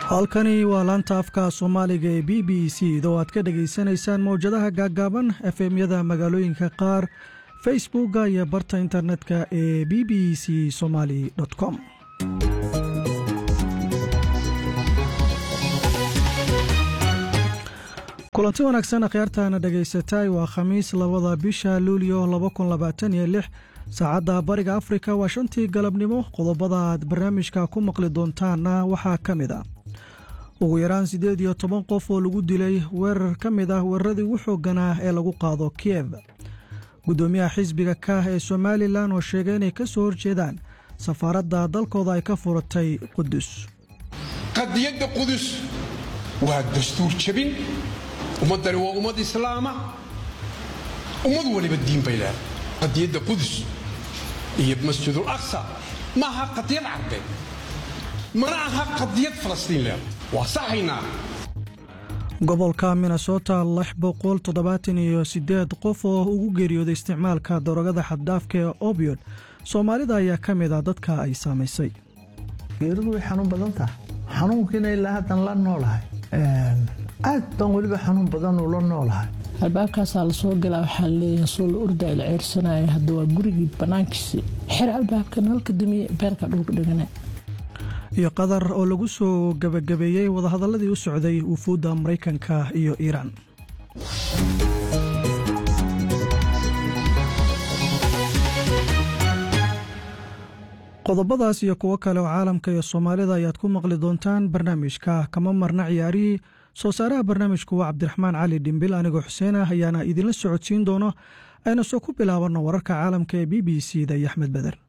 halkani waa laanta afka soomaaliga ee b b c idoo aad ka dhegaysanaysaan mowjadaha gaaggaaban efemyada magaalooyinka qaar facebookga iyo barta internetka ee b b c somaali com kulanti wanaagsan akhyaartaana dhegaysatay waa khamiis labada bisha luulyo saacadda bariga afrika waa shantii galabnimo qodobada aad barnaamijka ku maqli doontaanna waxaa ka mid a ugu yaraan siddeed iyo toban qof oo lagu dilay weerar ka mid ah weeraradii ugu xoogganaa ee lagu qaado kiyef guddoomiyaha xisbiga kaah ee somalilan oo sheegay inay ka soo horjeedaan safaaradda dalkooda ay ka furatay qudus qadiyadda qudus waa dastuur jabin ummaddani waa ummad islaama ummad waliba diin bay leedahay qadiyadda qudus iyo masjidul aqsa ma aha qadiyad carbeed mana aha qadiyad falastiin leedahay waa saxaynaa gobolka minnesota lix boqol toddobaatan iyo siddeed qof oo ugu geeriyooday isticmaalka darogada xaddhaafka ee obyod soomaalida ayaa ka mid ah dadka ay saamaysay geeridu way xanuun badan tahay xanuunkiina ilaa haddan la noolahay aad baan weliba xanuun badan ula noolahay albaabkaasaa lasoo galaa waxaa leeyahay soo la ordaa la ceyrsanaya hadda waa gurigii bannaankiisi xer albaabka nalka damiye beerka dhulka dhigana iyo qatar oo lagu soo gebagabeeyey wadahadalladii u socday wufuudda maraykanka iyo iiraan qodobadaas iyo kuwo kale oo caalamka iyo soomaalida ayaad ku maqli doontaan barnaamijka kama marna ciyaarihii soo saaraha barnaamijku waa cabdiraxmaan cali dhimbil anigoo xuseen ah ayaana idinla socodsiin doono ayna soo ku bilaabanno wararka caalamka ee b b c da iyo axmed beder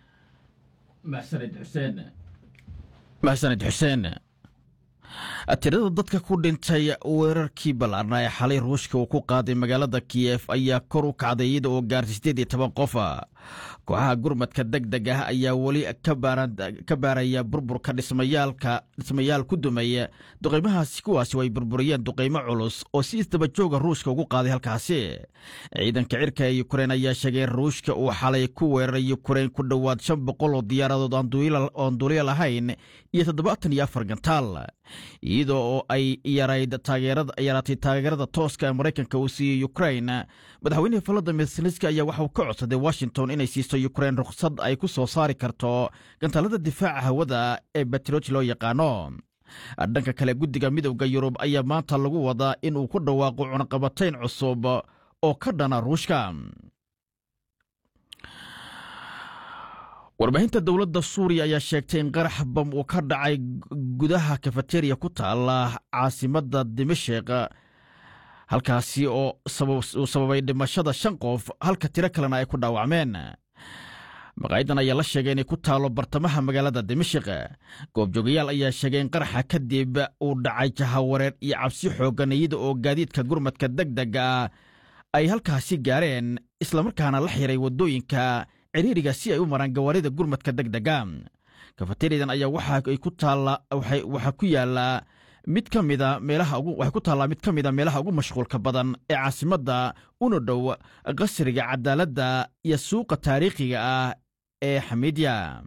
maxsanid xuseen tirada dadka ku dhintay weerarkii ballaarna ee xalay ruushka uu ku qaaday magaalada kiyef ayaa kor u kacday iyada oo gaartay siddeed iyo toban qof kooxaha gurmadka deg deg ah ayaa weli ka baaraya burburka dhismayaal ku dumay duqaymahaasi kuwaasi oo ay burburiyeen duqaymo culus oo si isdaba jooga ruushka ugu qaaday halkaasi ciidanka cirka ee yukrain ayaa sheegay ruushka uu xalay ku weeraray yukrain ku dhowaad shan boqol oo diyaaradood oon duuliya lahayn iyo toddobaatan iyo afar gantaal iyadoo oo ay yaraatay taageerada tooska ee maraykanka uu siiyey yukrain madaxweynaha valadimir zelenski ayaa waxauu ka codsaday washington inay siiso yukrain rukhsad ay ku soo saari karto gantaalada difaaca hawada ee batroj loo yaqaano dhanka kale guddiga midowda yurub ayaa maanta lagu wadaa in uu ku dhawaaqo cunaqabatayn cusub oo ka dhana ruushka warbaahinta dowladda suuriya ayaa sheegtay in qarax bam uu ka dhacay gudaha kafeteriya ku taala caasimadda dimashik halkaasi oo uu sababay dhimashada shan qof halka tiro kalena ay ku dhaawacmeen maqaayadan ayaa la sheegay inay ku taalo bartamaha magaalada dimashik goobjoogayaal ayaa sheegay in qaraxa kadib uu dhacay jahawareer iyo cabsi xooggan iyada oo gaadiidka gurmadka deg dega ah ay halkaasi gaareen islamarkaana la xiray waddooyinka ciriiriga si ay u maraan gawaarida gurmadka deg dega kafeteriyadan ayaa waxaa ku yaala mid ka mida meelaha waxay ku taallaa mid ka mida meelaha ugu mashquulka badan ee caasimadda una dhow qasriga cadaaladda iyo suuqa taariikhiga ah ee xamiidya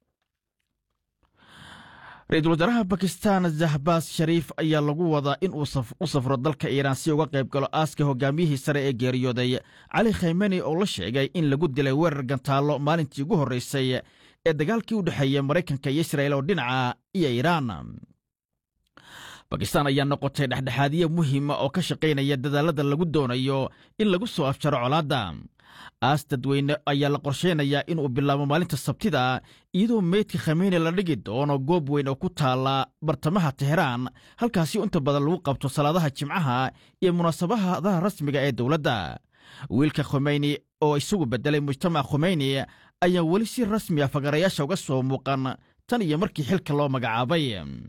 ra-iisul wasaaraha bakistan zahbaas shariif ayaa lagu wadaa in uu u safro dalka iiraan si uga qayb galo aaska hogaamiyihii sare ee geeriyooday cali khaymeni oo la sheegay in lagu dilay weerar gantaallo maalintii ugu horreysay ee dagaalkii u dhexeeya maraykanka iyo israa'il oo dhinaca iyo iiraan bakistan ayaa noqotay dhexdhexaadiye muhiima oo ka shaqaynaya dadaalada lagu doonayo in lagu soo afjaro colaadda aas dadweyne ayaa la qorshaynayaa inuu bilaabo maalinta sabtida iyadoo meydka khameyne la dhigi doono goob weyn oo ku taala bartamaha teheraan halkaasi inta badan lagu qabto salaadaha jimcaha iyo munaasabadaha rasmiga ee dowladda wiilka khomeyni oo isagu beddelay mujtamac khomeyni ayaa weli si rasmi ah fagarayaasha uga soo muuqan tan iyo markii xilka loo magacaabay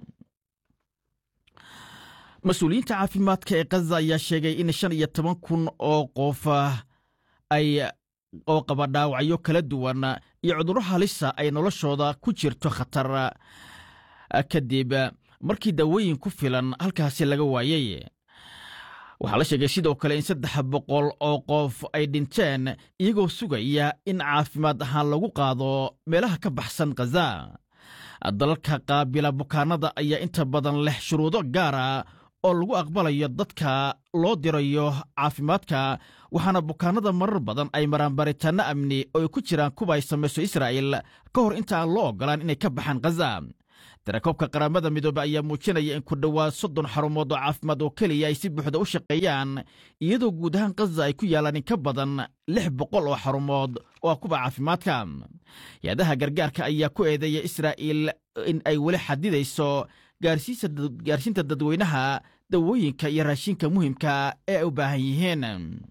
mas-uuliyiinta caafimaadka ee kaza ayaa sheegay in shan iyo toban kun oo qof ay oo qaba dhaawacyo kala duwan iyo cudurro halisa ay noloshooda ku jirto khatar kadib markii daawooyin ku filan halkaasi laga waayey waxaa la sheegay sidoo kale in saddex boqol oo qof ay dhinteen iyagoo sugaya in caafimaad ahaan lagu qaado meelaha ka baxsan khaza dalalka qaabila bukaanada ayaa inta badan leh shuruudo gaara oo lagu aqbalayo dadka loo dirayo caafimaadka waxaana bukaanada marar badan ay maraan baaritaanno amni oo ay ku jiraan kuwa ay samayso israa'il ka hor inta aan loo oggolaan inay ka baxaan khaza tirakoobka qaramada midoobe ayaa muujinaya in ku dhowaad soddon xarumood oo caafimaad oo keliya ay si buuxda u shaqeeyaan iyadoo guud ahaan khaza ay ku yaalaan in ka badan lix boqol oo xarumood oo ah kuwa caafimaadka hay-adaha gargaarka ayaa ku eedeeya israa'iil in ay weli xadidayso gaarsiinta dadweynaha dawooyinka iyo raashinka muhimka ee ay u baahan yihiin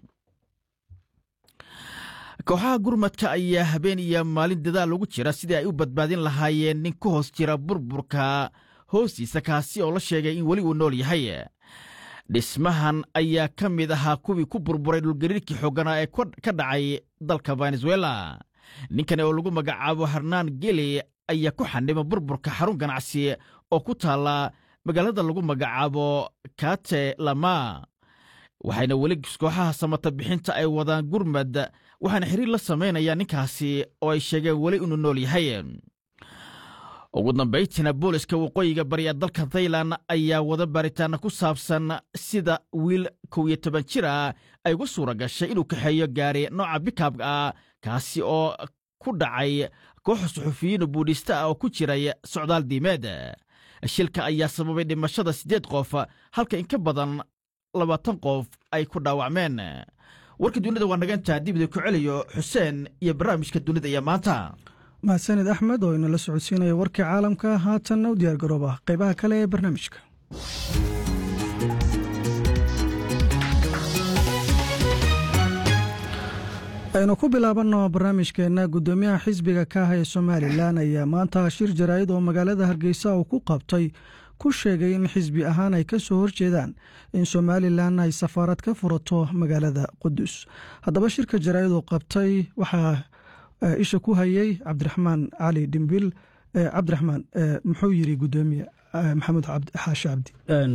kooxaha gurmadka ayaa habeen iyo maalin dadaal ugu jira sidii ay u badbaadin lahaayeen nin ku hoos jira burburka hoostiisa kaasi oo la sheegay in weli uu nool yahay dhismahan ayaa ka mid ahaa kuwii ku burburay dhulgariirkii xooganaa ee ka dhacay dalka venezuela ninkani oo lagu magacaabo harnaan geli ayaa ku xanima burburka xarun ganacsi oo ku taalla magaalada lagu magacaabo kate lama waxayna weli kooxaha samata bixinta ay wadaan gurmad waxaana xiriir la samaynayaan ninkaasi oo ay sheegeen weli inuu nool yahay ugu dambaytiina booliska waqooyiga bari ee dalka thailan ayaa wada baaritaana ku saabsan sida wiil kow iyo toban jir ah ay uga suura gashay inuu kaxeeyo gaari nooca bikabka ah kaasi oo ku dhacay kooxa suxufiyiin buudhista ah oo ku jiray socdaal diimeed shilka ayaa sababay dhimashada siddeed qof halka in ka badan labaatan qof ay ku dhaawacmeen warka dunida waa naga intaa dibida ku celiyo xuseen iyo barnaamijka dunida iyo maanta mahadsanid axmed oo inala socodsiinaya warkii caalamka haatanna u diyaar garooba qaybaha kale ee barnaamijka aynu ku bilaabanno barnaamijkeenna guddoomiyaha xisbiga ka ah ee somalilan ayaa maanta shir jaraa'id oo magaalada hargeysa uu ku qabtay ku sheegay in xisbi ahaan ay ka soo horjeedaan in somalilan ay safaarad ka furato magaalada qudus haddaba shirka jaraa'id uu qabtay waxaa isha ku hayay cabdiraxmaan cali dhimbil cabdiraxmaan muxuu yiri guddoomiye maxamed xaashi cabdi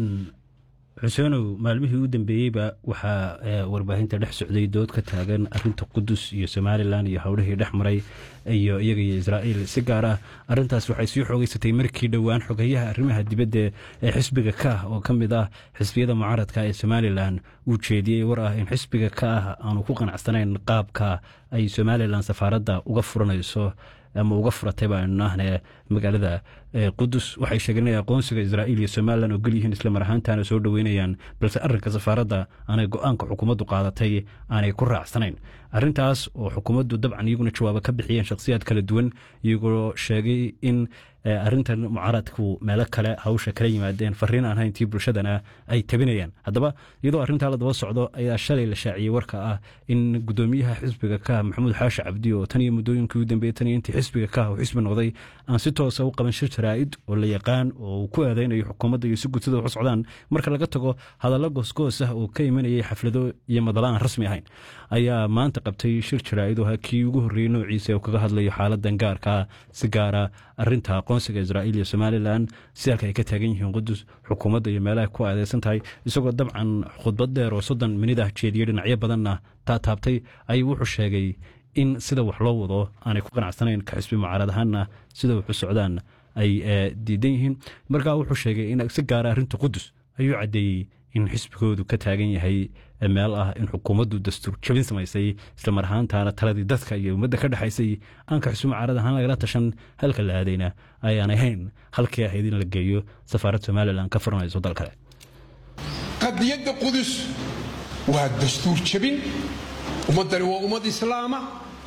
xuseenow maalmihii u dambeeyeyba waxaa warbaahinta dhex socday dood ka taagan arinta qudus iyo somalilan iyo howlihii dhex maray iyo iyaga iyo israa'iil si gaar ah arintaas waxay sii xoogeysatay markii dhowaan xogeyaha arrimaha dibadda ee xisbiga ka ah oo ka mid ah xisbiyada mucaaradka ee somalilan uu jeediyey war ah in xisbiga ka ah aanu ku qanacsanayn qaabka ay somalilan safaaradda uga furanayso ama uga furatay baanu nahne magaalada qudus waxay sheegeen inay aqoonsiga israa'iil iyo somalilan oo gelyihiin isla mar ahaantaana soo dhoweynayaan balse arrinka safaaradda aanay go-aanka xukuumaddu qaadatay aanay ku raacsanayn arrintaas oo xukuumaddu dabcan iyaguna jawaabo ka bixiyeen shakhsiyaad kala duwan iyagoo sheegay in arrintan mucaaradku meelo kale hawsha kala yimaadeen fariin aan hayntii bulshadana ay tabinayaan haddaba iyadoo arrintaa la daba socdo ayaa shalay la shaaciyey warka ah in guddoomiyaha xisbiga ka maxamuud xaashi cabdi oo tan iyo muddooyinkii u dambeeyey tan iyo intii xisbiga ka uu xisbi noqday aan si toosa u qaban shir jaraa'id oo la yaqaan oo uu ku eedaynayo xukuumadda iyo si gudsida wax socdaan marka laga tago hadallo goosgoos ah oo ka imanayay xaflado iyo madala aan rasmi ahayn ayaa maanta qabtay shir jaraa'id oo kii ugu horreeyey noociisa oo kaga hadlayo xaaladan gaarkaa si gaara arrinta aqoonsiga israa'iil iyo somalilan si halka ay ka taagan yihiin qudus xukuumadda iyo meelaha ku aadeysan tahay isagoo dabcan khudbad dheer oo soddon minid ah jeediyey dhinacyo badanna taataabtay ayuu wuxuu sheegay in sida wax loo wado aanay ku qanacsanayn ka xisbi mucaarad ahaanna sida waxu socdaan ay diidan yihiin markaa wuxuu sheegay in si gaara arrinta qudus ayuu caddeeyey in xisbigoodu ka taagan yahay meel ah in xukuumaddu dastuur jabin samaysay isla mar ahaantaana taladii dadka iyo ummadda ka dhexaysay aanka xisbi mucaarad ahaan lagala tashan halka la aadayna ayaan ahayn halkii ahayd in la geeyo safaarad somalilan ka furanayso dal kale qadiyadda qudus waa dastuur jabin ummaddani waa ummad islaama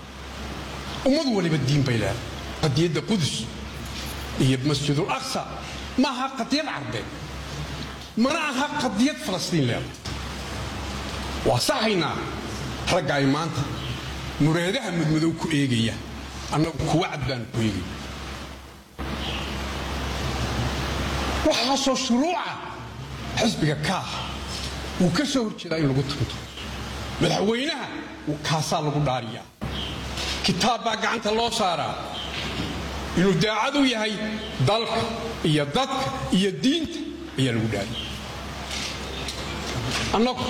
ummad waliba diin bay leedahay qadiyadda qudus iyo masjidul aqsa ma aha qadiyad carbeed mana aha qadiyad falastiin leedahay waa saxaynaa ragga ay maanta mureedaha mudmadow ku eegaya annagu kuwa cad baanu ku eegay waxaasoo shuruuca xisbiga kaah wuu ka soo horjeedaa in lagu tunto madaxweynaha kaasaa lagu dhaariyaa kitaab baa gacanta loo saaraa inuu daacad u yahay dalka iyo dadka iyo diinta ayaa lagu dhaariya annagu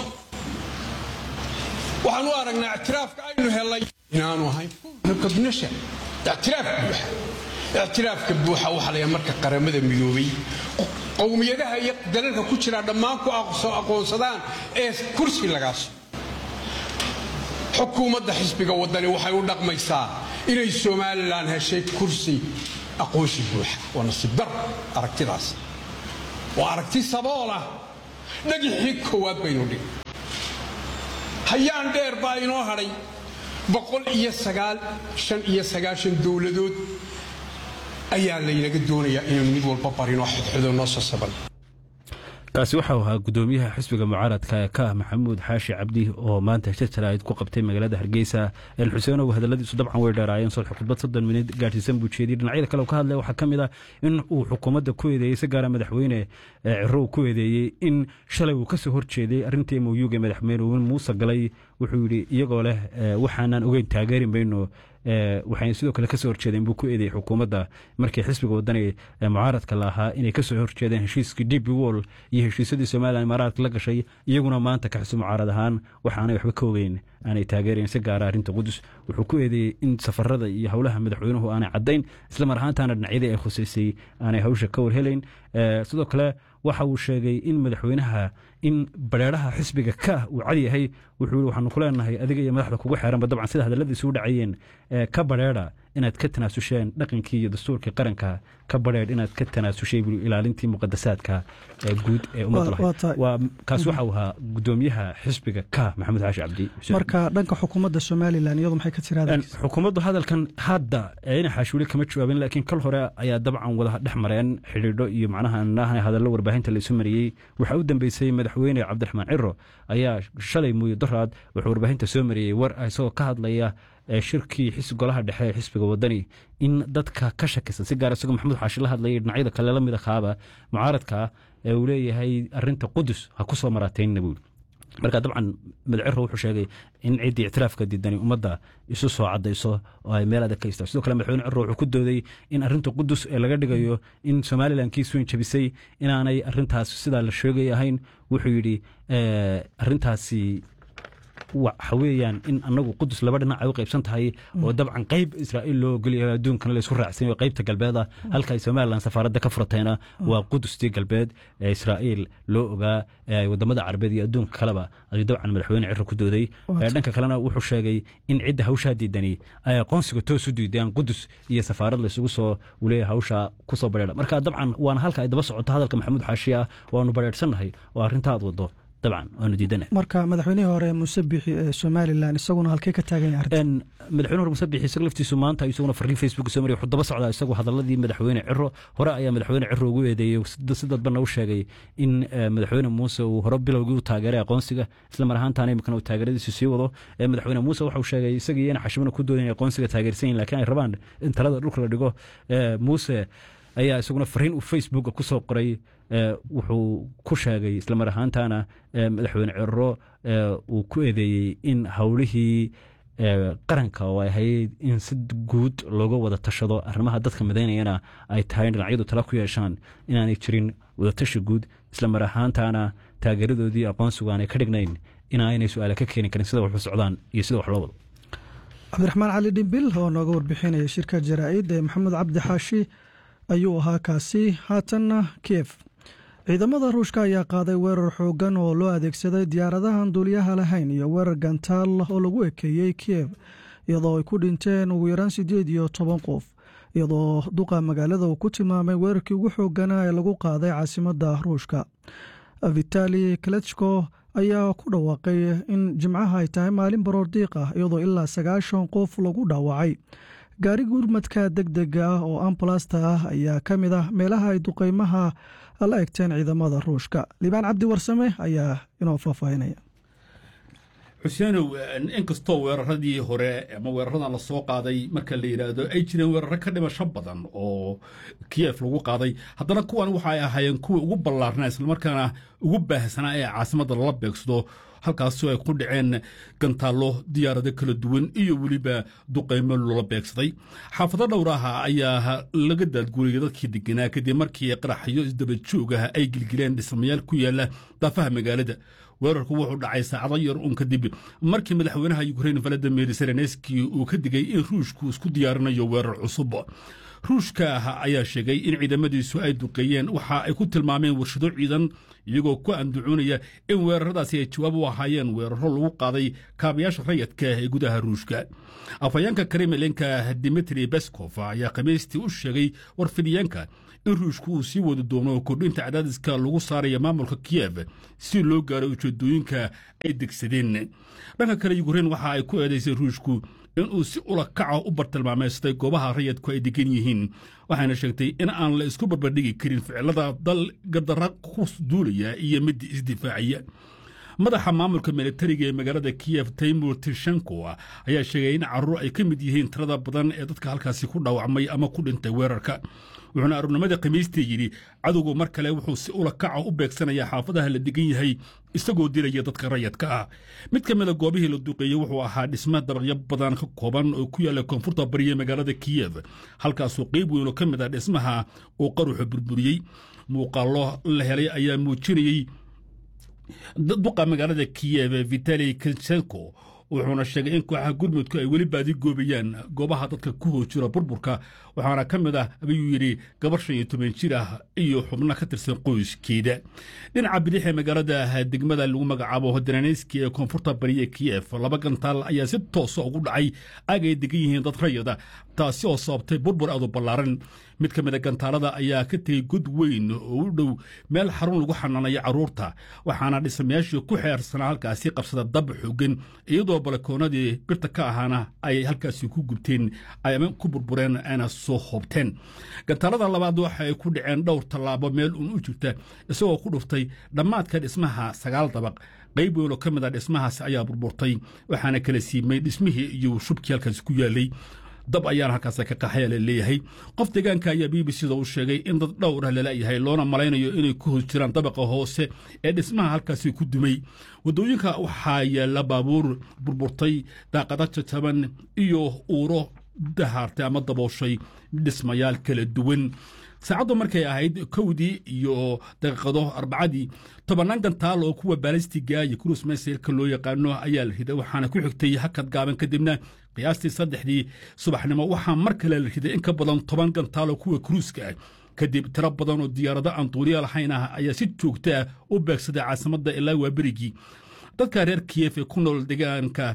waxaan u aragnaa ictiraafka aynu helay inaanu ahayn qadnasha ictiraaf buuxa ictiraafka buuxa waxaa layaa marka qaramada midoobay qowmiyadaha iyo dalalka ku jira dhammaan ku aqoonsadaan ee kursi lagaas xukuumadda xisbiga waddani waxay u dhaqmaysaa inay somalilan heshay kursi aqoonsi buuxa waa nasiib dar aragtidaas waa aragti sabool ah dhagixii koowaad baynu dhig hayaan dheer baa inoo hadhay boqol iyo sagaal shan iyo sagaashan dowladood ayaa laynaga doonayaa inaynu mid walba barino xodxodo noo sasaban kaasi waxau ahaa gudoomiyaha xisbiga mucaaradka ee ka ah maxamuud xaashi cabdi oo maanta shir jaraa'id ku qabtay magaalada hargeysa xuseenow hadaladiisu dabcan way dheeraayeen sodx khudbad soddon minid gaadhsiisan buu jeediyey dhinacyada kale ka hadlaya waxaa ka mid ah in uu xukuumadda ku eedeeyey si gaara madaxweyne cirow ku eedeeyey in shalay uu kasoo horjeeday arrintii moyuga madaxweyne muuse galay wuxuu yidhi iyagoo leh waxaanan ogeyn taageeri mayno waxayna sidoo kale kasoo horjeedeen buu ku eedeeyey xukuumadda markii xisbiga wadani mucaaradka la ahaa inay kasoo horjeedeen heshiiskii db wall iyo heshiisyadii somalilan imaaraadka la gashay iyaguna maanta ka xisbi mucaarad ahaan waxaanay waxba ka ogeyn aanay taageerayn si gaara arrinta qudus wuxuu ku eedeeyey in safarada iyo howlaha madaxweynuhu aanay caddayn isla mar ahaantaana dhinacyadii ay khusaysay aanay hawsha ka warhelayn sidoo kale waxa uu sheegay in madaxweynaha in bareeraha xisbiga ka uu cad yahay wuxuu waxaanu ku leenahay adiga iyo madaxda kugu xeeranba dabcan sida hadalladiisu u dhacayeen ka bareera inaad ka tanaasusheen dhaqankii iyo dastuurkii qaranka ka bareer inaad ka tanaasushay buu ilaalintii muqadasaadka guud ee ummadda lahayd kaas waxa uu ahaa gudoomiyaha xisbiga ka maxamed xaashi cabdi marka dhanka xukuumadda somalilan iyadu maxay ka tiraadeen xukuumaddu hadalkan hadda ina xaashuuli kama jawaabin laakiin kal hore ayaa dabcan wada dhex mareen xidhiidho iyo macnaha naahna hadallo warbaahinta laysu mariyey waxaa u dambeysay madaxweyne cabdiraxmaan ciro ayaa shalay muuyo daraad wuxuu warbaahinta soo mariyey war isagoo ka hadlaya shirkii golaha dhexe ee xisbiga wadani in dadka ka shakisan si gaar isagoo maxamuud xaashi la hadlayay dhinacyada kale la mid akaaba mucaaradka ee uu leeyahay arinta qudus ha ku soo maraateynna buuli marka dabcan madaciro wuxuu sheegay in ciddii ictiraafka diidani ummadda isu soo cadayso oo ay meel adag ka istaa sidoo kale madaxweyne ciro wuxuu ku dooday in arrinta qudus ee laga dhigayo in somalilan kiis weyn jabisay inaanay arrintaas sidaa la sheegay ahayn wuxuu yidhi arrintaasi waxa weeyaan in anagu qudus laba dhinac ay u qaybsan tahay oo dabcan qayb israa'iil loo ogolyahay adduunkana laysku raacsanyayo qaybta galbeed ah halka ay somalilan safaaradda ka furatayna waa qudustii galbeed ee israa'iil loo ogaa ee wadamada carabeed iyo adduunka kaleba ayuu dabcan madaxweyne ciro ku dooday dhanka kalena wuxuu sheegay in cidda hawshaa diidani ay aqoonsiga toos u diideen qudus iyo safaarad laysugu soo uleeya hawsha kusoo bareera marka dabcan waana halka ay daba socoto hadalka maxamuud xaashi ah waanu bareersannahay oo arrinta aad wado dabcan waanu diidana marka madaxweynihii hore muuse bixi ee somalilan isaguna halkee ka taagan yahay arrinta madaxweyne hore muuse bixi isaga laftiisu maanta isaguna fariin facebook soo mariyay wuxuu daba socdaa isagu hadaladii madaxweyne ciro hore ayaa madaxweyne ciro ugu eedeeyey si dadbana u sheegay in madaxweyne muuse uu hore bilowgii u taageeray aqoonsiga isla mar ahaantaana imikana uu taageeradiisu sii wado madaxweyne muuse waxau sheegay isagii iyana xashimana ku doodayn aqoonsiga taageersan yihin lakiin ay rabaan in talada dhulka la dhigo muuse ayaa isaguna fariin uu facebooka ku soo qoray wuxuu ku sheegay isla mar ahaantaana madaxweyne ciro uu ku eedeeyey in howlihii qaranka oo ay ahayd in si guud looga wada tashado arrimaha dadka midaynayana ay tahay dhinacyadu tala ku yeeshaan inaanay jirin wadatashi guud isla mar ahaantaana taageeradoodii aqoonsigu aanay ka dhignayn inaanay su-aale ka keeni karin sida waxu socdaan iyo sida wax loo wado cabdiraxmaan cali dhimbil oo nooga warbixinaya shirka jaraa'id ee maxamed cabdi xaashi ayuu ahaa kaasi haatanna kiev ciidamada ruushka ayaa qaaday weerar xooggan oo loo adeegsaday diyaaradahan duuliyaha lahayn iyo weerar gantaal oo lagu ekeeyey kiev iyadoo ay ku dhinteen ugu yaraan siddeed iyo toban qof iyadoo duqa magaalada uu ku tilmaamay weerarkii ugu xoogganaa ee lagu qaaday caasimadda ruushka vitali kalechko ayaa ku dhawaaqay in jimcaha ay tahay maalin baroordiiq ah iyadoo ilaa sagaashan qof lagu dhaawacay gaari gurmadka deg dega ah oo ambalasta ah ayaa ka mid ah meelaha ay duqeymaha la egteen ciidamada ruushka liibaan cabdi warsame ayaa inoo faahfaahinaya xuseenow inkastoo weeraradii hore ama weeraradan lasoo qaaday marka la yidhaahdo ay jireen weeraro ka dhimasho badan oo kiyef lagu qaaday haddana kuwan waxa ay ahaayeen kuwii ugu ballaarnaa islamarkaana ugu baahsanaa ee caasimadda lala beegsado halkaasoo ay ku dhaceen gantaallo diyaarado kala duwan iyo weliba duqaymo loola beegsaday xaafado dhowraha ayaa laga daadguuriyay dadkii deganaa kadib markii qaraxyo isdaba joogaha ay gilgileen dhismayaal ku yaala daafaha magaalada weerarku wuxuu dhacay saacado yar uun kadib markii madaxweynaha yukrain valadimir zelenski uu ka digay in ruushku isku diyaarinayo weerar cusub ruushka ayaa sheegay in ciidamadiisu ay duqeeyeen waxa ay ku tilmaameen warshado ciidan iyagoo ku andacoonaya in weeraradaasi ay jawaab u ahaayeen weeraro lagu qaaday kaabayaasha rayadka ee gudaha ruushka afhayeenka kremlinka dimitri beskov ayaa khamiistii u sheegay warfidiyeenka in ruushku uu sii wadi doono kordhinta cadaadiska lagu saaraya maamulka kiyef si loo gaaro ujeedooyinka ay degsadeen dhanka kale yukrain waxa ay ku eedaysay ruushku inuu si ula kaca u bartilmaameystay goobaha rayadku ay degan yihiin waxayna sheegtay in aan la isku barbardhigi karin ficilada dal gadara ku duulaya iyo midda isdifaacaya madaxa maamulka militariga ee magaalada kiyef taymur tishenko ayaa sheegay in caruur ay ka mid yihiin tirada badan ee dadka halkaasi ku dhaawacmay ama ku dhintay weerarka wuxuuna aruurnimada khamiistii yidhi cadowgu mar kale wuxuu si ula kaca u beegsanayaa xaafadaha la degan yahay isagoo dilaya dadka rayadka ah mid ka mida goobihii la duqeeyey wuxuu ahaa dhisme dabaqyo badan ka kooban oo ku yaalla koonfurta bariya magaalada kiyef halkaasoo qeyb weyn oo ka mid ah dhismaha uu qaruxu burburiyey muuqaallo la helay ayaa muujinayey duqa magaalada kiyef vitali kinsenko wuxuuna sheegay in kooxaha gurmudku ay weli baadi goobayaan goobaha dadka ku hoos jira burburka waxaana ka mid ah ayuu yidhi gabar shan iyo toban jir ah iyo xubno ka tirsan qoyskeeda dhinaca bidix ee magaalada degmada lagu magacaabo hodananeyski ee koonfurta bariya kiyef laba gantaal ayaa si toosa ugu dhacay aag ay degan yihiin dad rayada taasi oo sababtay burbur aadu ballaaran mid ka mid a gantaalada ayaa ka tegey god weyn oo u dhow meel xarun lagu xanaanayo carruurta waxaana dhismayaashii ku xeersanaa halkaasi qabsada dab xoogan iyadoo balakoonadii birta ka ahaana ay halkaasi ku gubteen ama ku burbureen ayna soo hoobteen gantaalada labaad waxa ay ku dhaceen dhowr tallaabo meel uun u jirta isagoo ku dhuftay dhammaadka dhismaha sagaal dabaq qayb weyn oo ka mid a dhismahaasi ayaa burburtay waxaana kala siimay dhismihii iyo shubkii halkaasi ku yaalay dab ayaana halkaas ka qaxaya la leeyahay qof deegaanka ayaa b b c da u sheegay in dad dhowr ah lalayahay loona malaynayo inay ku hos jiraan dabaqa hoose ee dhismaha halkaasi ku dumay waddooyinka waxaa yaalla baabuur burburtay daaqada jajaban iyo uuro dahaartay ama dabooshay dhismayaal kala duwan saacaddu markay ahayd kowdii iyo daqiiqado arbacadii tobannaan gantaal oo kuwa baalistiga iyo kurus mesailka loo yaqaano ayaa la riday waxaana ku xigtay hakad gaaban kadibna qiyaastii saddexdii subaxnimo waxaa mar kale la riday in ka badan toban gantaal oo kuwa kuruuska ah kadib tiro badan oo diyaarado aan duuliya lahayn ah ayaa si joogta ah u beegsaday caasimadda ilaa waa berigii dadka reer kiyef ee ku nool deegaanka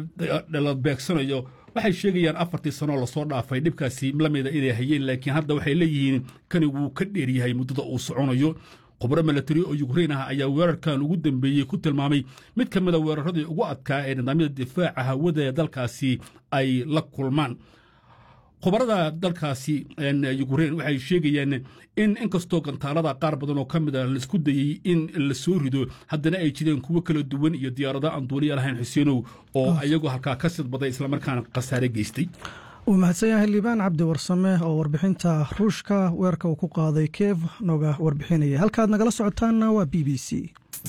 la beegsanayo waxay sheegayaan afartii sanoo lasoo dhaafay dhibkaasi lamida inay hayeen laakiin hadda waxay leeyihiin kani wuu ka dheeryahay muddada uu soconayo khubro milatari oo yukrain ah ayaa weerarkan ugu dambeeyey ku tilmaamay mid ka mida weeraradii ugu adkaa ee nidaamyada difaaca hawada ee dalkaasi ay la kulmaan khubarada dalkaasi yukrain waxay sheegayaan in inkastoo gantaalada qaar badan oo ka mid a laisku dayey in la soo rido haddana ay jireen kuwo kala duwan iyo diyaarado aan duuliya lahayn xuseenow oo iyagoo halkaa ka sidbaday islamarkaana khasaare geystay wuu mahadsan yahay liibaan cabdi warsame oo warbixinta ruushka weerarka uu ku qaaday keef nooga warbixinaya halkaad nagala socotaanna waa b b c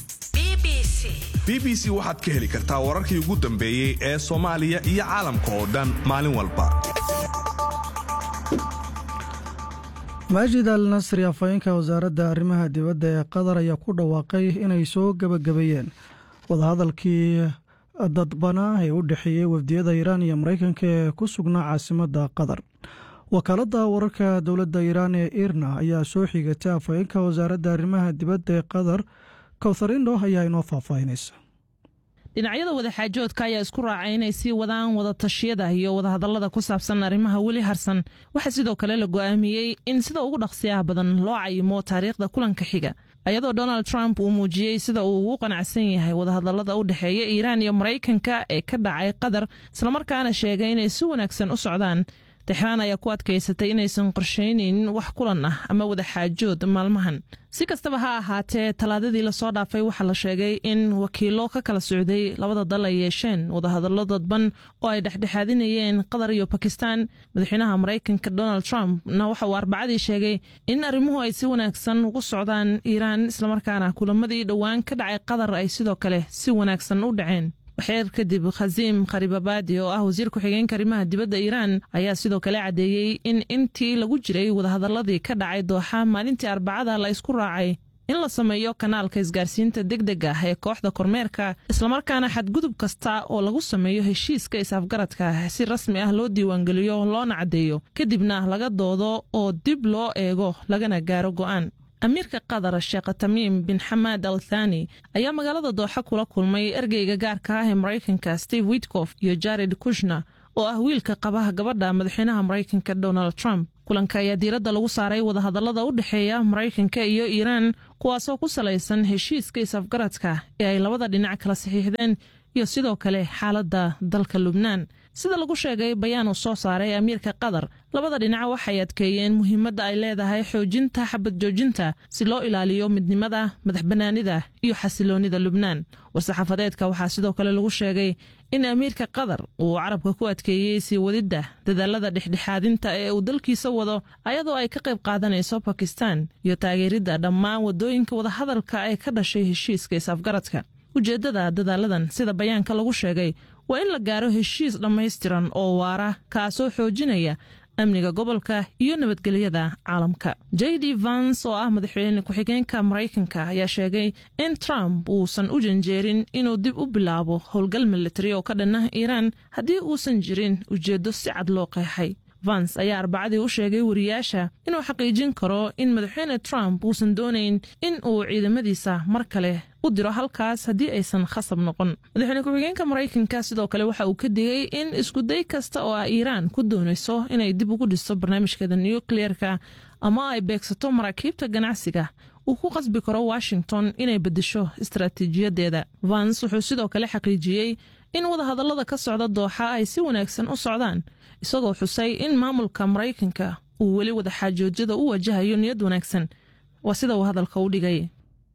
b b c waxaad ka heli kartaa wararkii ugu dambeeyey ee soomaaliya iyo caalamka oo dhan maalin walba maajid al nasri afhayeenka wasaaradda arrimaha dibadda ee qatar ayaa ku dhawaaqay inay soo gebagabeeyeen wadahadalkii dadbanaa ee u dhexeeyey wafdiyada iiraan iyo maraykanka ee ku sugnaa caasimadda qatar wakaaladda wararka dowladda iiraan ee irna ayaa soo xigatay afhayeenka wasaaradda arrimaha dibadda ee qatar kowtharindo ayaa inoo faahfaahinaysa dhinacyada wadaxaajoodka ayaa isku raacay inay sii wadaan wadatashyada iyo wadahadallada ku saabsan arrimaha weli harsan waxaa sidoo kale la go'aamiyey in sida ugu dhaqsiyaha badan loo cayimo taariikhda kulanka xiga ayadoo donald trump uu muujiyey sida uu ugu qanacsan yahay wadahadallada u dhexeeya iiraan iyo maraykanka ee ka dhacay qatar islamarkaana sheegay inay si wanaagsan u socdaan texraan ayaa ku adkaysatay inaysan qorshaynaynin wax kulan ah ama wadaxaajood maalmahan si kastaba ha ahaatee talaadadii lasoo dhaafay waxaa la sheegay in wakiilo ka kala socday labada dal ay yeesheen wadahadallo dadban oo ay dhexdhexaadinayeen qatar iyo bakistan madaxweynaha maraykanka donald trump na waxa uu arbacadii sheegay in arrimuhu ay si wanaagsan ugu socdaan iiraan islamarkaana kulamadii dhowaan ka dhacay qatar ay sidoo kale si wanaagsan u dhaceen waxeer kadib khasiim kharibabaadi oo ah wasiir ku-xigeenka arrimaha dibadda iiraan ayaa sidoo kale caddeeyey in intii lagu jiray wadahadaladii ka dhacay dooxa maalintii arbacada la isku raacay in la sameeyo kanaalka isgaarsiinta degdega ah ee kooxda kormeerka islamarkaana xadgudub kasta oo lagu sameeyo heshiiska is-afgaradka si rasmi ah loo diiwaangeliyo loona caddeeyo kadibna laga doodo oo dib loo eego lagana gaaro go'aan amiirka qatar sheekh tamiim bin xamaad al thani ayaa magaalada dooxa kula kulmay ergeyga gaarka ah ee maraykanka steve witkof iyo jared kushner oo ah wiilka qabaha gabadha madaxweynaha maraykanka donald trump kulanka ayaa diiradda lagu saaray wadahadallada u dhexeeya maraykanka iyo iiraan kuwaasoo ku salaysan heshiiska is-afgaradka ee ay labada dhinac kala saxiixdeen iyo sidoo kale xaaladda dalka lubnaan sida lagu sheegay bayaan uu soo saaray amiirka qatar labada dhinac waxay adkeeyeen muhiimadda ay leedahay xoojinta xabad joojinta si loo ilaaliyo midnimada madaxbannaanida iyo xasiloonnida lubnaan war-saxaafadeedka waxaa sidoo kale lagu sheegay in amiirka qatar uu carabka ku adkeeyey sii wadidda dadaalada dhexdhexaadinta ee uu dalkiisa wado ayadoo ay ka qayb qaadanayso bakistan iyo taageeridda dhammaan waddooyinka wadahadalka ee ka dhashay heshiiska is-afgaradka ujeeddada dadaaladan sida bayaanka lagu sheegay waa in la gaaro heshiis dhammaystiran oo waara kaasoo xoojinaya amniga gobolka iyo nabadgelyada caalamka j d vans oo ah madaxweyne ku-xigeenka maraykanka ayaa sheegay in trump uusan u janjeerin inuu dib u bilaabo howlgal militari oo ka dhanna iiraan haddii uusan jirin ujeeddo si cad loo qeexay vans ayaa arbacadii u sheegay wariyaasha inuu xaqiijin karo in madaxweyne trump uusan doonayn in uu ciidamadiisa mar kale u diro halkaas haddii aysan khasab noqon madaxweyne ku-xigeenka maraykanka sidoo kale waxa uu ka digay in iskuday kasta oo ah iiraan ku doonayso inay dib ugu dhisto barnaamijkeeda nukliyeerka ama ay beegsato maraakiibta ganacsiga uu ku qasbi karo washington inay beddesho istaraatiijiyadeeda vans wuxuu sidoo kale xaqiijiyey in wadahadallada ka socda dooxa ay si wanaagsan u socdaan isagoo xusay in maamulka maraykanka uu weli wadaxaajoojyada u wajahayo niyad wanaagsan waa sida uu hadalka u dhigay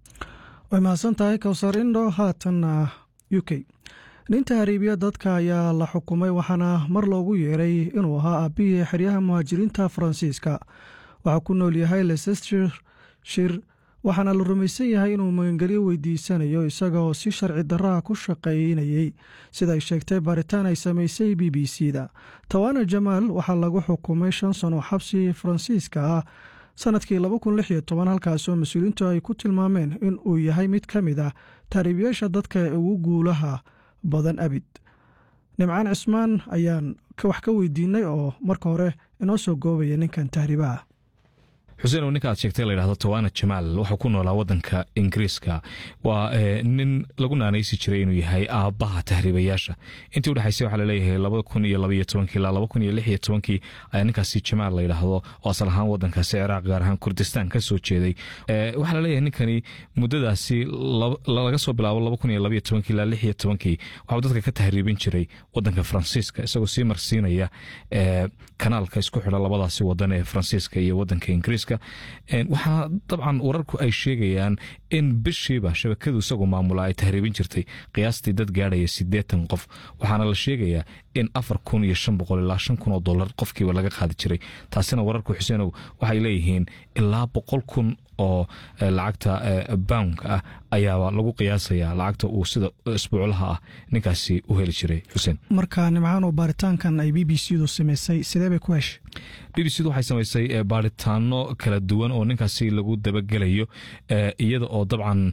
way mahadsan tahay kowsar indho haatanna u k ninta hariibiya dadka ayaa la xukumay waxaana mar loogu yeeray inuu ahaa aabbihii xeryaha muhaajiriinta faransiiska waxaa ku nool yahay leicester shir waxaana la rumaysan yahay inuu magangelyo weydiisanayo isagaoo si sharci darraha ku shaqaynayey sida ay sheegtay baaritaan ay samaysay b b c da tawana jamaal waxaa lagu xukumay shan sano xabsi faransiiska ah sanadkii halkaasoo mas-uuliyiintu ay ku tilmaameen in uu yahay mid ka mid ah taariibiyaasha dadka ee ugu guulaha badan abid nimcaan cismaan ayaan wax ka weydiinay oo marka hore inoo soo goobaya ninkan tahriibaha xuseen oo ninka aad sheegtay layidhahdo tawana jamaal wuxuu ku noolaa waddanka ingiriiska waa nin lagu naanaysi jiray inuu yahay aabbaha tahriibayaasha intii udhexaysay waxaa laleeyahay labada kun iyo labaiyo tobankii ilaa laba kun iyo lix iyo tobankii ayaa ninkaasi jamaal layidhaahdo oo asal ahaan waddankaasi ciraaq gaar ahaan kurdistaan ka soo jeeday waxaa laleeyahay ninkani muddadaasi laga soo bilaabo laba kun iyo labaiyo tobankii ilaa lix iyo tobankii waxuu dadka ka tahriibin jiray waddanka faransiiska isagoo sii marsiinaya kanaalka isku xidha labadaasi wadan ee faransiiska iyo waddanka ingiriiska waxaa dabcan wararku ay sheegayaan in bishiiba shabakadu isagu maamula ay tahriibin jirtay qiyaastii dad gaadhaya siddeetan qof waxaana la sheegayaa in afar kun iyo shan boqol ilaa shan kun oo dollar qofkiiba laga qaadi jiray taasina wararku xuseenow waxay leeyihiin ilaa boqol kun oo lacagta boundka ah ayaaba lagu qiyaasayaa lacagta uu sida isbuuclaha ah ninkaasi u heli jiray xuseen marka nimcaan oo baaritaankan ay b b c du samaysay sidee bay ku heshay b b c du waxay samaysay baaritaano kala duwan oo ninkaasi lagu dabagelayo iyada oo dabcan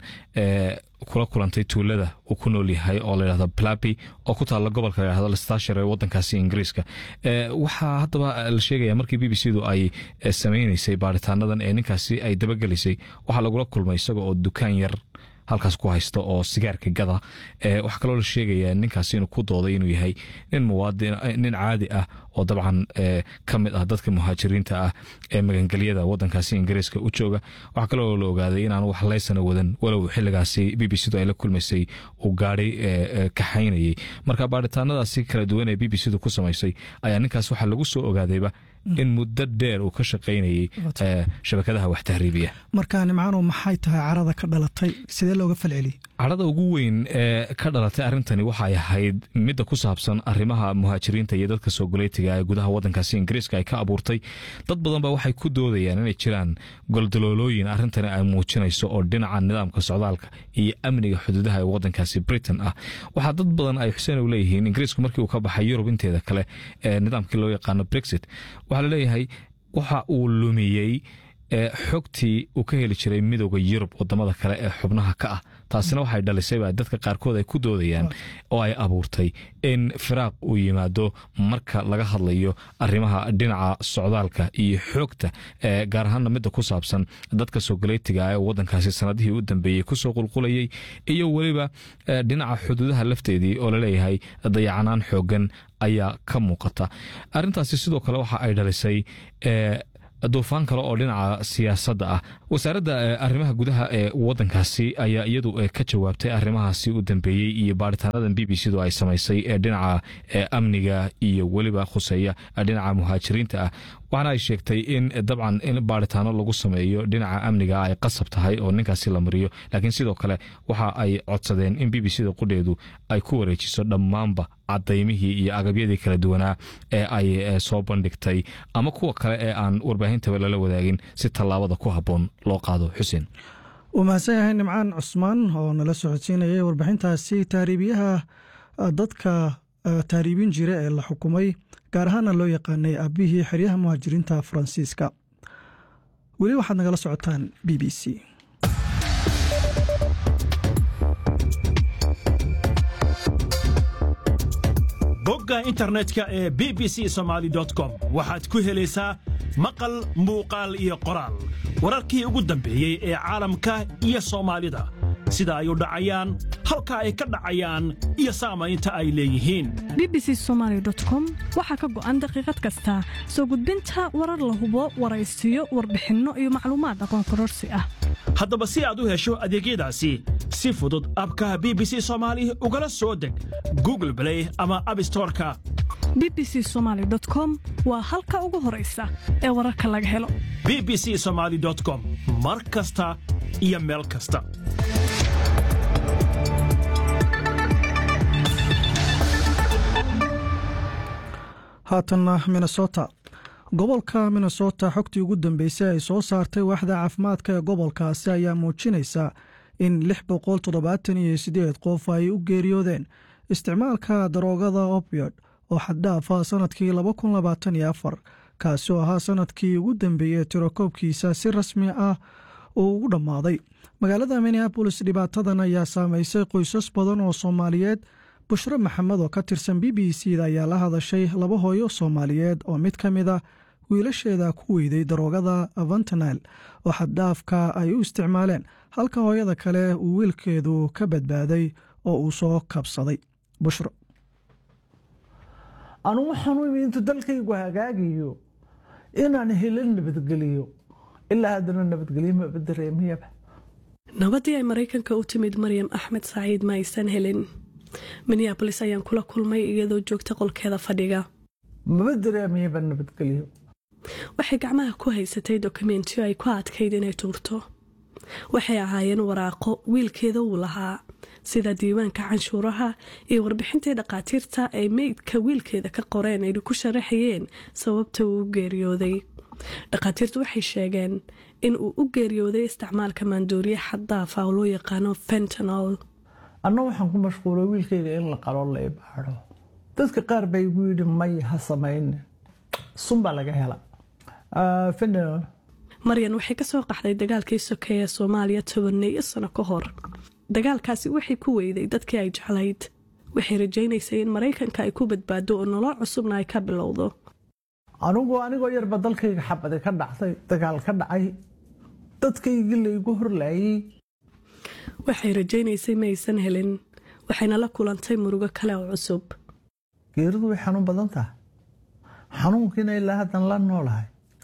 kula kulantay tuulada uu ku nool yahay oo layidhahdo plapi oo ku taalla gobolka layhahdo lestashire ee waddankaasi ingiriiska waxaa haddaba la sheegaya markii b b c du ay samaynaysay baaritaanadan ee ninkaasi ay dabagelaysay waxaa lagula kulmay isaga oo dukaan yar halkaas ku haysta oo sigaarka gada waxaa kaloo la sheegayaa ninkaasi inuu ku dooday inuu yahay nin muwaadin nin caadi ah oo dabcan ka mid ah dadka muhaajiriinta ah ee magangelyada wadankaasi ingiriiska u jooga waxaa kaloo la ogaaday inaan wax laysana wadan walow xiligaasi b b c du ay la kulmaysay uu gaadhay kaxaynayay marka baaritaanadaasi kala duwan ee b b c du ku samaysay ayaa ninkaas waxaa lagu soo ogaadayba in muddo dheer uu ka shaqaynayay shabakadaha wax tahriibiya marka nimcaanu maxay tahay carada ka dhalatay sidee looga falceliyey cadhada ugu weyn ee ka dhalatay arrintani waxay ahayd midda ku saabsan arrimaha muhaajiriinta iyo dadka soo goleytiga ee gudaha waddankaasi ingiriiska ay ka abuurtay dad badan ba waxay ku doodayaan inay jiraan goldaloolooyin arrintani ay muujinayso oo dhinaca nidaamka socdaalka iyo amniga xuduudaha ee waddankaasi britain ah waxaa dad badan ay xuseen u leeyihiin ingiriisku markii uu ka baxay yurub inteeda kale ee nidaamkii loo yaqaano brexit waxaa laleeyahay waxa uu lumiyey xogtii uu ka heli jiray midooda yurub wadamada kale ee xubnaha ka ah taasina waxay dhalisayba dadka qaarkood ay ku doodayaan oo ay abuurtay in firaaq uu yimaado marka laga hadlayo arrimaha dhinaca socdaalka iyo xoogta gaar ahaana midda ku saabsan dadka soogaleetiga ee wadankaasi sanadihii u dambeeyey kusoo qulqulayay iyo weliba dhinaca xuduudaha lafteedii oo laleeyahay dayacanaan xoogan ayaa ka muuqata arintaasi sidoo kale waxa ay dhalisay duufaan kale oo dhinaca siyaasadda ah wasaaradda arrimaha gudaha ee wadankaasi ayaa iyadu ka jawaabtay arrimahaasi u dambeeyey iyo baaritaanadan b b c du ay samaysay ee dhinaca amniga iyo weliba khuseeya dhinaca muhaajiriinta ah waxaana ay sheegtay in dabcan in baaritaano lagu sameeyo dhinaca amniga ay qasab tahay oo ninkaasi la mariyo laakiin sidoo kale waxa ay codsadeen in b b c da qudheedu ay ku wareejiso dhammaanba cadaymihii iyo agabyadii kala duwanaa ee ay soo bandhigtay ama kuwa kale ee aan warbaahintaba lala wadaagin si tallaabada ku habboon loo qaado xuseen wuu mahadsan yahay nimcaan cusmaan oo nala socodsiinayay warbixintaasi taariibiyaha dadka taariibin jira ee la xukumay gaar ahaana loo yaqaanay aabihii xeryaha muhaajiriinta faransiiska weli waxaad nagala socotaan b b c bogga internetka ee b b c somaali com waxaad ku helaysaa maqal muuqaal iyo qoraal wararkii ugu dambeeyey ee caalamka iyo soomaalida sida ay u dhacayaan halka ay ka dhacayaan iyo saamaynta ay leeyihiin b b c somaali com waxaa ka go'an daqiiqad kasta soo gudbinta warar la hubo waraysiyo warbixinno iyo macluumaad aqoon kororsi ah haddaba si aad u hesho adeegyadaasi si fudud abka b b c soomaali ugala soo deg google blay ama abstoreka b b c somaali com waa halka ugu horaysa ee wararka laga helo b b c somaali com mar kasta iyo meel kasta haatanna minnesota gobolka minnesota xogtii ugu dambeysay ay soo saartay waaxda caafimaadka ee gobolkaasi ayaa muujinaysa in lix boqol toddobaatan iyo siddeed qof ay u geeriyoodeen isticmaalka daroogada opiod oo xaddhaafa sannadkii laba kun labaatan iyo afar kaasi oo ahaa sannadkii ugu dambeeyey tirakoobkiisa si rasmi ah uu ugu dhammaaday magaalada minneabolis dhibaatadan ayaa saamaysay qoysas badan oo soomaaliyeed bushro maxamed oo ka tirsan b b c da ayaa la hadashay laba hooyo soomaaliyeed oo mid ka mid a wiilasheeda ku weyday daroogada avantanil oo xaddhaafka ay u isticmaaleen halka hooyada kale uu wiilkeedu ka badbaaday oo uu soo kabsaday bushro anugu waxaan u imi intuu dalkaygu hagaagayo inaan helin nabadgeliyo ilaa haddana nabadgelyo maba dareemiyaba nabadii ay maraykanka u timid maryam axmed saaciid ma aysan helin minneabolis ayaan kula kulmay iyadoo joogta qolkeeda fadhiga maba dareemiyaba nabadgelyo waxay gacmaha ku haysatay dokumentiyo ay ku adkayd inay tuurto waxay ahaayeen waraaqo wiilkeeda uu lahaa sida diiwaanka canshuuraha iyo warbixintii dhakhaatiirta ay meydka wiilkeeda ka qoreen ay ku sharaxayeen sababta uu u geeriyooday dhakhaatiirtu waxay sheegeen in uu u geeriyooday isticmaalka maandooriye xaddaafa oo loo yaqaano fentanol anna waxaan ku mashquulay wiilkayga in la qalo la ibaadho dadka qaar baa igu yidhi may ha samayne sun baa laga hela fentanol maryan waxay ka soo qaxday dagaalkii sokeeye soomaaliya tobaneeyo sano ka hor dagaalkaasi waxay ku weyday dadkii ay jeclayd waxay rajaynaysay in maraykanka ay ku badbaado oo nolol cusubna ay ka bilowdo anigu anigoo yarba dalkayga xabadi ka dhacday dagaal ka dhacay dadkaygii laygu horlaayey waxay rajaynaysay ma aysan helin waxayna la kulantay murugo kale oo cusub geeridu way xanuun badan tahay xanuunkiina ilaa haddan la noolahay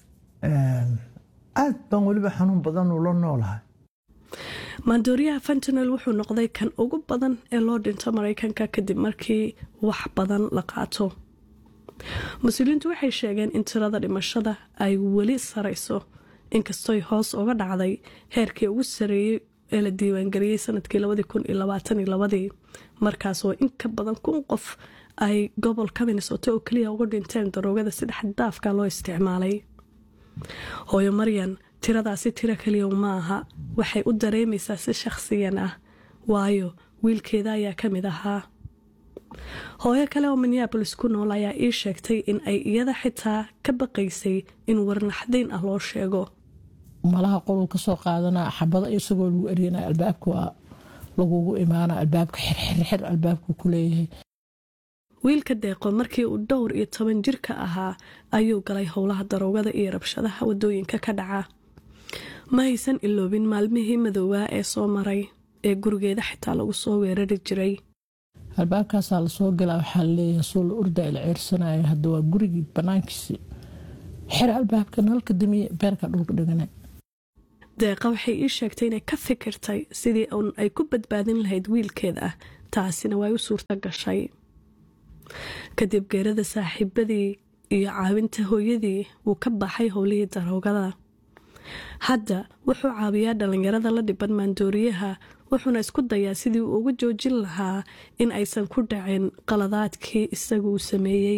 aad baan weliba xanuun badan ula noolahay maandooriyaha fentanol wuxuu noqday kan ugu badan ee loo dhinto maraykanka kadib markii wax badan la qaato mas-uuliyiintu waxay sheegeen in tirada dhimashada ay weli sarayso inkastoy hoos uga dhacday heerkii ugu sareeyey ee la diiwaangeliyey sanadkii markaas oo in ka badan kun qof ay gobolka minnesota oo keliya uga dhinteen daroogada sida xaddaafka loo isticmaalay hooyo maryan tiradaasi tiro keliya ma aha waxay u dareemaysaa si shakhsiyan ah waayo wiilkeeda ayaa ka mid ahaa hooyo kale oo minneabolis ku nool ayaa ii sheegtay in ay iyada xitaa ka baqaysay in warnaxdayn ah loo sheego malaha qoluu kasoo qaadana xabado isagoo lagu eryanaya albaabka waa lagugu imaana albaabka xirxirxir albaabku ku leeyahay wiilka deeqo markii uu dhowr iyo toban jirka ahaa ayuu galay howlaha daroogada iyo rabshadaha wadooyinka ka dhaca ma haysan iloobin maalmihii madoobaa ee soo maray ee gurigeeda xitaa lagu soo weerari jiray albaabkaasaa lasoo galaa waxaa laleeyahay soo la urda il ceyrsanaya hadda waa gurigii banaankiisi xir albaabka nalka damiye beerka dhulka dhigana deeqa waxay ii sheegtay inay ka fikirtay sidii un ay ku badbaadin lahayd wiilkeeda taasina way u suurto gashay kadib geerada saaxiibadii iyo caawinta hooyadii wuu ka baxay howlihii daroogada hadda wuxuu caawiyaa dhallinyarada la dhiban maandooriyaha wuxuuna isku dayaa sidii uu uga joojin lahaa in aysan ku dhacin qaladaadkii isagu uu sameeyey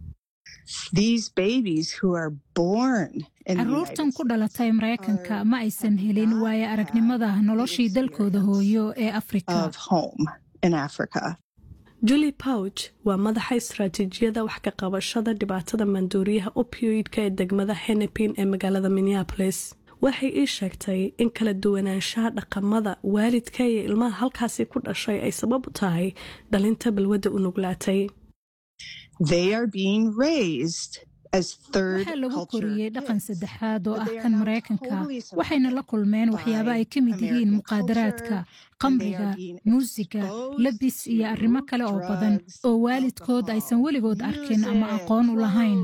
caruurtan ku dhalatay maraykanka ma aysan helin waayo aragnimada noloshii dalkooda hooyo ee afrika julie pouch waa madaxa istaraatiijiyada wax ka qabashada dhibaatada maandooriyaha opioidka ee degmada henepin ee magaalada minneapolis waxay ii sheegtay in kala duwanaanshaha dhaqamada waalidka iyo ilmaha halkaasi ku dhashay ay sabab u tahay dhalinta balwadda u nuglaatay waxaa lagu koriyey dhaqan saddexaad oo ah kan maraykanka waxayna la kulmeen waxyaabo ay ka mid yihiin muqaadaraadka qamriga muusiga labis iyo arrimo kale oo badan oo waalidkood aysan weligood arkin ama aqoon u lahayn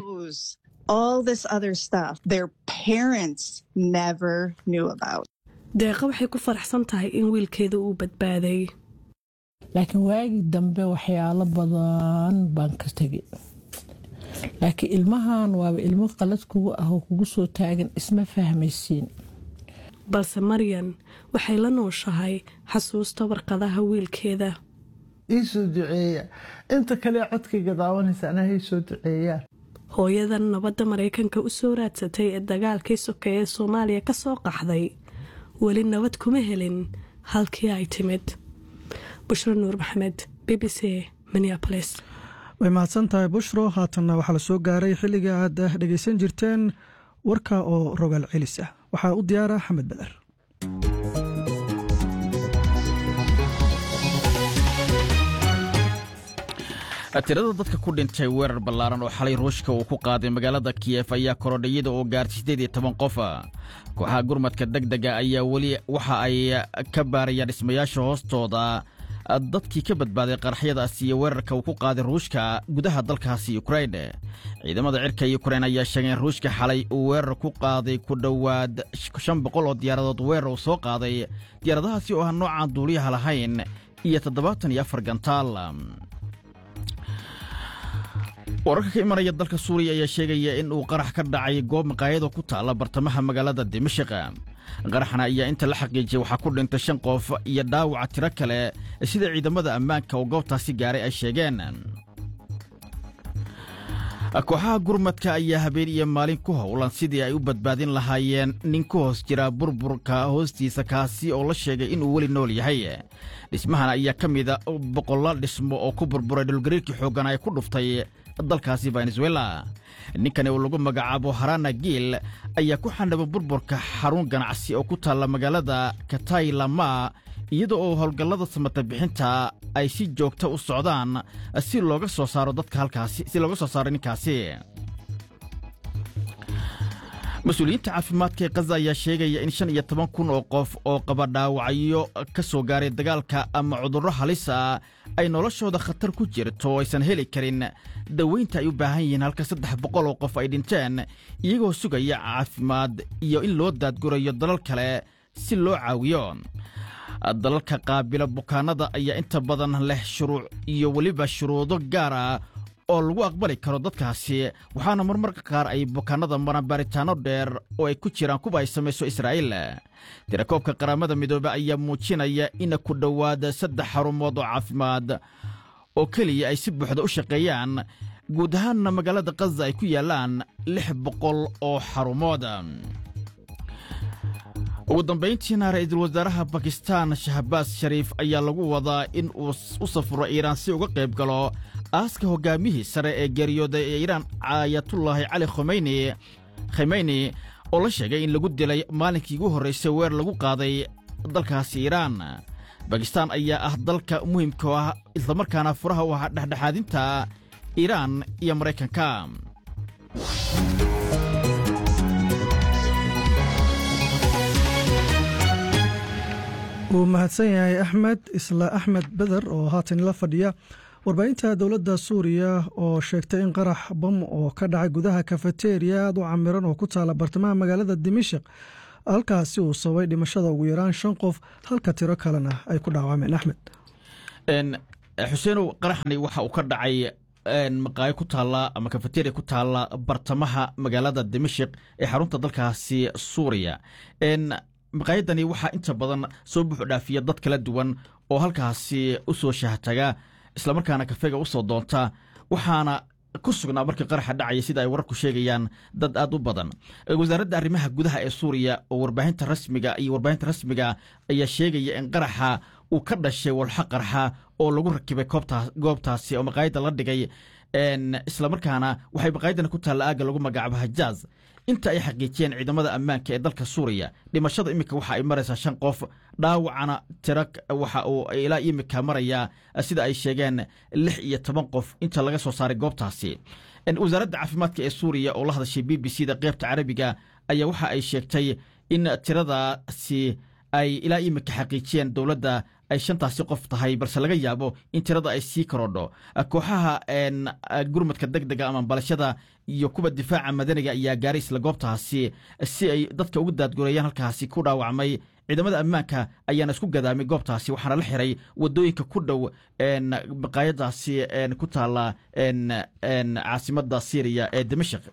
deeqa waxay ku faraxsan tahay in wiilkeeda uu badbaaday laakiin waagii dambe waxyaalo badan baan ka tegay laakiin ilmahan waaba ilmo qalad kugu ah oo kugu soo taagan isma fahmaysiin balse maryan waxay la nooshahay xasuusta warqadaha wiilkeeda ii soo duceeya inta kale codkayga daawanaysa anaa hay soo duceeyaan hooyadan nabadda maraykanka u soo raadsatay ee dagaalkii sokeeye ee soomaaliya ka soo qaxday weli nabad kuma helin halkii ay timid bushro nuur maxamed b b c minneapolis way mahadsan tahay bushro haatanna waxaa la soo gaaray xilliga aad dhegaysan jirteen warka oo rogaal celis ah waxaa u diyaara xamed beder tirada dadka ku dhintay weerar ballaaran oo xalay ruushka uu ku qaaday magaalada kiyef ayaa korodhayada oo gaartay siddeed iyo toban qof kooxaha gurmadka deg dega ayaa weli waxa ay ka baarayaan dhismayaasha hoostooda dadkii ka badbaaday qaraxyadaasi iyo weerarka uu ku qaaday ruushka gudaha dalkaasi yukrain ciidamada cirka yukrain ayaa sheegay in ruushka xalay uu weerar ku qaaday ku dhowaad shan boqol oo diyaaradood weerar uu soo qaaday diyaaradahaasi oo ah noocaan duuliyaha lahayn iyo toddobaatan iyo afar gantaal wararka ka imanaya dalka suuriya ayaa sheegaya in uu qarax ka dhacay goob maqaayado ku taalla bartamaha magaalada dimashik qaraxna ayaa inta la xaqiijiyay waxaa ku dhintay shan qof iyo dhaawaca tiro kale sida ciidamada ammaanka oo goobtaasi gaaray ay sheegeen kooxaha gurmadka ayaa habeen iyo maalin ku howlan sidii ay u badbaadin lahaayeen nin ku hoos jira burburka hoostiisa kaasi oo la sheegay inuu weli nool yahay dhismahan ayaa ka mida boqollaal dhismo oo ku burburay dhulgariirkii xooggan ay ku dhuftay dalkaasi venezuela ninkani oo lagu magacaabo harana giil ayaa ku xandhaba burburka xarun ganacsi oo ku taalla magaalada kataylama iyada oo howlgallada samata bixinta ay si joogta u socdaan si looga soo saaro dadka halkaasi si looga soo saaro ninkaasi mas-uuliyiinta caafimaadka ee kaza ayaa sheegaya in shan iyo toban kun oo qof oo qaba dhaawacyo ka soo gaaray dagaalka ama cudurro halisa ay noloshooda khatar ku jirto oo aysan heli karin daweynta ay u baahan yihiin halka saddex boqol oo qof ay dhinteen iyagoo sugaya caafimaad iyo in loo daadgurayo dalal kale si loo caawiyo dalalka qaabila bukaanada ayaa inta badan leh shuruuc iyo weliba shuruudo gaar ah oo lagu aqbali karo dadkaasi waxaana marmarka qaar ay bukaanada maraan baaritaanno dheer oo ay ku jiraan kuwa ay samayso israa'iil tirakoobka qaramada midoobe ayaa muujinaya in ku dhowaada saddex xarumood oo caafimaad oo keliya ay si buuxda u shaqeeyaan guud ahaanna magaalada kaza ay ku yaallaan lix boqol oo xarumood ugu dambayntiina ra'iisul wasaaraha bakistaan shahbaas shariif ayaa lagu wadaa in uu u safro iiraan si uga qayb galo aaska hoggaamihii sare ee geeriyooday ee iiraan caayatullaahi cali khomeyni khimeyni oo la sheegay in lagu dilay maalinkii ugu horraysay weer lagu qaaday dalkaasi iiraan bakistaan ayaa ah dalka muhiimka ah islamarkaana furaha u ahaa dhexdhexaadinta iiraan iyo maraykanka wuu mahadsan yahay axmed isla axmed beder oo haatan la fadhiya warbaahinta dowladda suuriya oo sheegtay in qarax bam oo ka dhacay gudaha kafeteriya aad u camiran oo ku taala bartamaha magaalada dimashik halkaasi uu sababay dhimashada ugu yaraan shan qof halka tiro kalena ay ku dhaawameen axmed xuseenow qaraxani waxa uu ka dhacay maqaayo ku taalla ama kafeteria ku taalla bartamaha magaalada dimashik ee xarunta dalkaasi suuriya maqaayadani waxaa inta badan soo buuxu dhaafiya dad kala duwan oo halkaasi u soo shahtaga islamarkaana kafeega u soo doonta waxaana ku sugnaa markii qaraxa dhacaya sida ay wararku sheegayaan dad aad u badan wasaaradda arrimaha gudaha ee suuriya oo warbaahinta rasmiga iyo warbaahinta rasmiga ayaa sheegaya in qaraxa uu ka dhashay walxo qarxa oo lagu rakibay goobtaasi oo maqaayadda la dhigay islamarkaana waxay maqaayaddani ku taalla aagga lagu magacaabo hajaaz inta ay xaqiijiyeen ciidamada ammaanka ee dalka suuriya dhimashada iminka waxa ay maraysaa shan qof dhaawacana tiro waxa uu ilaa imika marayaa sida ay sheegeen lix iyo toban qof inta laga soo saaray goobtaasi wasaaradda caafimaadka ee suuriya oo la hadashay b b c da qeybta carabiga ayaa waxa ay sheegtay in tiradaasi ay ilaa imika xaqiijiyeen dowladda ay shantaasi qof tahay balse laga yaabo in tirada ay sii korodho kooxaha gurmadka deg dega ama balashada iyo kuwa difaaca madaniga ayaa gaaray isla goobtaasi si ay dadka ugu daadgureeyaan halkaasi ku dhaawacmay ciidamada ammaanka ayaana isku gadaamay goobtaasi waxaana la xiray wadooyinka ku dhow maqaayadaasi ku taala caasimada syriya ee dimashik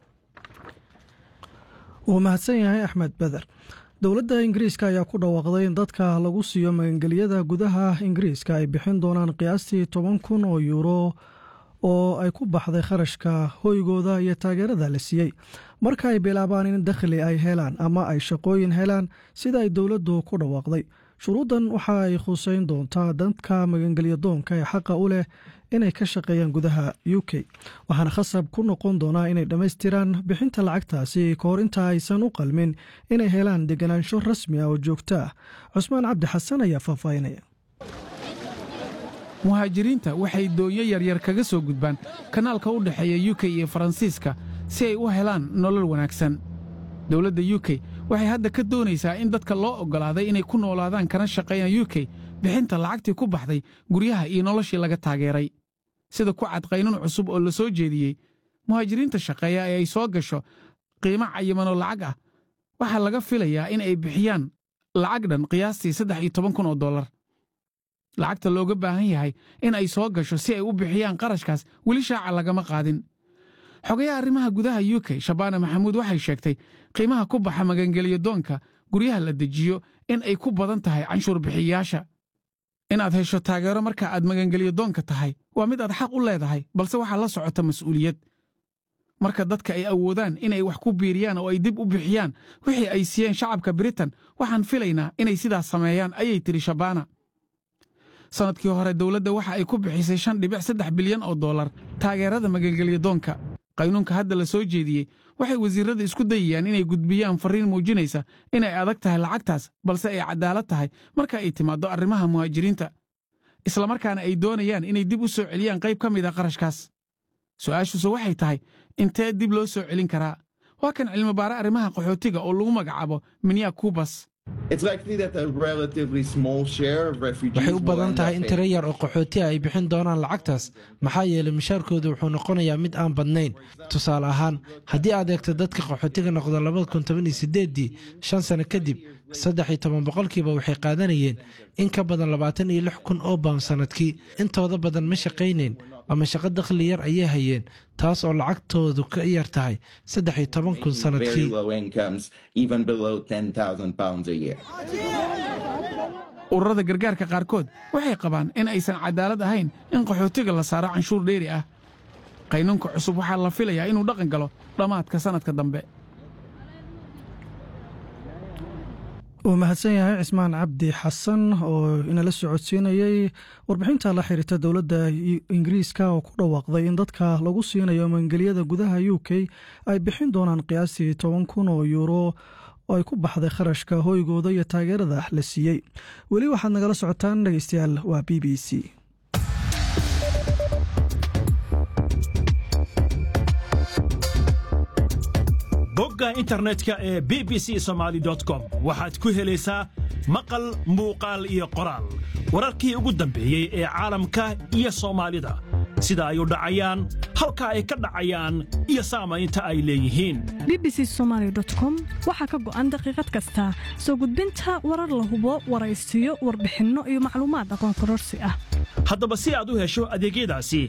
wuu mahadsan yahay axmed beder dowladda ingiriiska ayaa ku dhawaaqday in dadka lagu siiyo magangeliyada gudaha ingiriiska ay bixin doonaan qiyaastii toban kun oo yuuro oo ay ku baxday kharashka hoygooda iyo taageerada la siiyey marka ay bilaabaan in dakhli ay helaan ama ay shaqooyin helaan sida ay dowladdu ku dhawaaqday shuruuddan waxa ay khuseyn doontaa dadka magangeliya doonka ee xaqa u leh inay ka shaqeeyaan gudaha u k waxaana khasab ku noqon doonaa inay dhammaystiraan bixinta lacagtaasi ka hor inta aysan u qalmin inay helaan deganaansho rasmi ah oo joogto ah cusmaan cabdi xasan ayaa faahfaahinaya muhaajiriinta waxay doonyo yaryar kaga soo gudbaan kanaalka u dhexeeya u k iyo faransiiska si ay u helaan nolol wanaagsan dowladda u k waxay hadda ka doonaysaa in dadka loo oggolaaday inay ku noolaadaan kana shaqeeyaan u k bixinta lacagtii ku baxday guryaha iyo noloshii laga taageeray sida ku cad qaynuun cusub oo la soo jeediyey muhaajiriinta shaqeeya ee ay soo gasho qiimo cayimanoo lacag ah waxaa laga filayaa in ay bixiyaan lacag dhan qiyaastii saddex iyo toban kun oo dollar lacagta looga baahan yahay in ay soo gasho si ay u bixiyaan qarashkaas weli shaaca lagama qaadin xogayaha arrimaha gudaha u k shabaana maxamuud waxay sheegtay qiimaha ku baxa magangeliyo doonka guryaha la dejiyo in ay ku badan tahay canshuur bixiyayaasha inaad hesho taageero marka aad magangeliyo doonka tahay waa mid aad xaq u leedahay balse waxaa la socota mas'uuliyad marka dadka ay awoodaan inay wax ku biiriyaan oo ay dib u bixiyaan wixii ay siiyeen shacabka britain waxaan filaynaa inay sidaas sameeyaan ayay tidhi shabaana sannadkii hore dowladda waxa ay ku bixisay shan dhibic saddex bilyan oo dollar taageerada magangeliyo doonka qaynuunka hadda la soo jeediyey waxay wasiirrada isku dayayaan inay gudbiyaan farriin muujinaysa inay adag tahay lacagtaas balse ay caddaalad tahay marka ay timaaddo arrimaha muhaajiriinta islamarkaana ay doonayaan inay dib u soo celiyaan qayb ka mid a qarashkaas su'aashuuse waxay tahay intee dib loo soo celin karaa waa kan cilmibaare arrimaha qaxootiga oo lagu magacaabo minya kubas waxay u badan tahay in tiro yar oo qaxooti ah ay bixin doonaan lacagtaas maxaa yeelay mushaarkoodu wuxuu noqonayaa mid aan badnayn tusaale ahaan haddii aad eegto dadka qaxootiga noqda labada kun toban iyo sideeddii shan sano kadib saddex iyo toban boqolkiiba waxay qaadanayeen in ka badan labaatan iyo lix kun oo bawn sannadkii intooda badan ma shaqaynayn ama shaqo dakhli yar ayay hayeen taas oo lacagtoodu ka yar tahay saddex iyo toban kun sannadkii ururada gargaarka qaarkood waxay qabaan in aysan cadaalad ahayn in qaxootiga la saaro canshuur dheeri ah qaynuunka cusub waxaa la filayaa inuu dhaqan galo dhammaadka sannadka dambe uu mahadsan yahay cismaan cabdi xasan oo inala socodsiinayey warbixinta la xiriirta dowladda ingiriiska oo ku dhawaaqday in dadka lagu siinayo maangeliyada gudaha u k ay bixin doonaan qiyaastii toban kun oo yuuro oo ay ku baxday kharashka hoygooda iyo taageerada la siiyey weli waxaad nagala socotaan dhegeystayaal waa b b c bogga internetka ee b b c somaali com waxaad ku helaysaa maqal muuqaal iyo qoraal wararkii ugu dambeeyey ee caalamka iyo soomaalida sida ay u dhacayaan halka ay ka dhacayaan iyo saamaynta ay leeyihiin b b c somaali com waxaa ka go'an daqiiqad kasta soo gudbinta warar la hubo waraysiyo warbixinno iyo macluumaad aqoon kororsi ah haddaba si aad u hesho adeegyadaasi